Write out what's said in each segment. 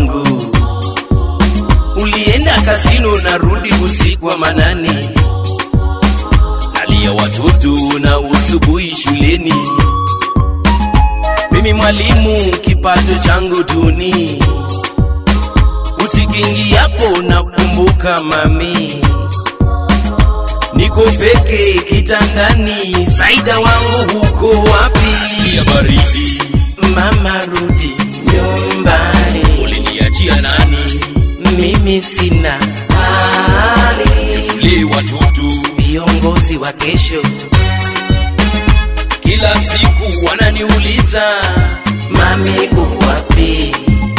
wangu. Ulienda kazini unarudi usiku wa manane, nalia watoto na usubuhi shuleni. Mimi mwalimu, kipato changu duni, usikiingiapo nakumbuka mami, niko peke kitandani, Saida wangu huko wapi? ya baridi Mama rudi nyumbani, uliniachia nani? mimi sina hali. Tule watoto Viongozi wa kesho kila siku wananiuliza mami uko wapi?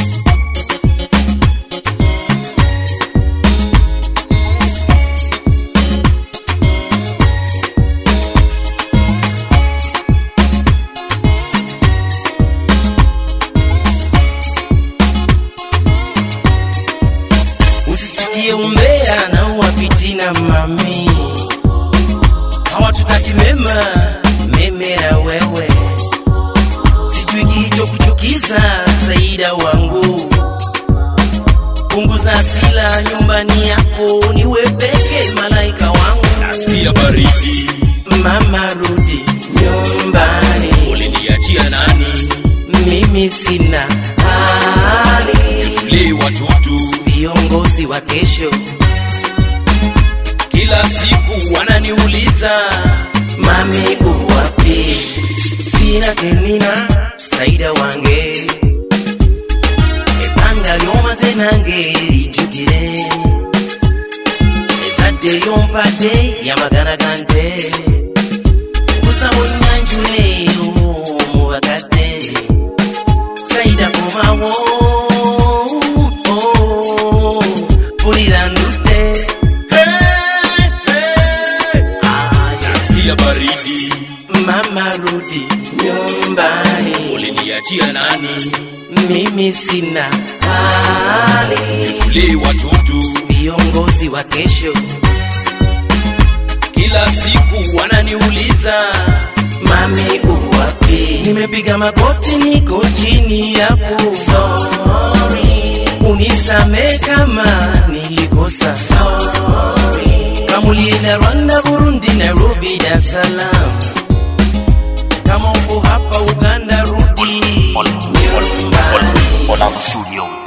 Usisikie umbea na uwapitina mami, hawatutaki mema meme na wewe, sijui kilichokuchukiza Saida wangu, punguza hasila nyumbani yako, niwe peke malaika wangu. nasikia baridi Mama rudi nyumbani, uliniachia nani? mimi sina hali. Tule watoto Viongozi wa kesho kila siku wananiuliza mami uko wapi? Sina temina Saida wange ebanga lyomaze nange lijjukire ezadde lyompadde lyamagana gante kusa munyanjule mu bakadde Saida komawo oh, pulira ndutte Hey, hey. Ah, yes. nasikia baridi Mama rudi nyumbani, uliniachia nani? mimi sina hali. Tule watoto Viongozi wa kesho kila siku wananiuliza mami uko wapi? Nimepiga magoti, niko chini yako, sorry, unisame kama nilikosa, sorry. Kama ulienda Rwanda, Burundi, Nairobi, Dar es Salaam, kama uko hapa Uganda, rudi nyumbani. Olavu Studios.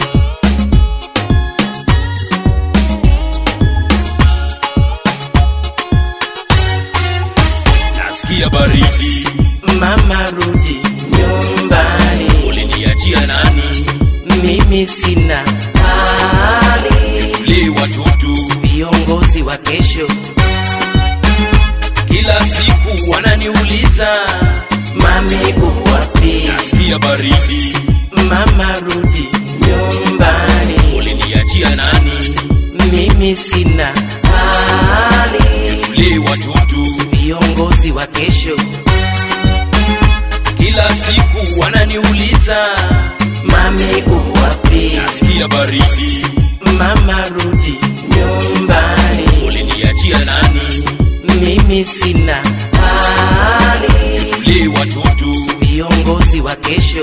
nasikia baridi Mama rudi nyumbani, uliniachia nani? mimi sina hali. Tule watoto Viongozi wa kesho kila siku wananiuliza mami uko wapi? nasikia baridi Mama rudi nyumbani, uliniachia nani? mimi sina hali. Tule watoto Viongozi wa kesho kila siku wananiuliza mami uko wapi? nasikia baridi Mama rudi nyumbani, uliniachia nani? mimi sina hali. Tule watoto Viongozi wa kesho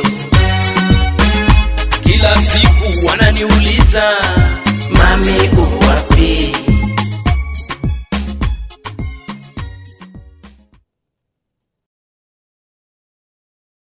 kila siku wananiuliza mami uko wapi?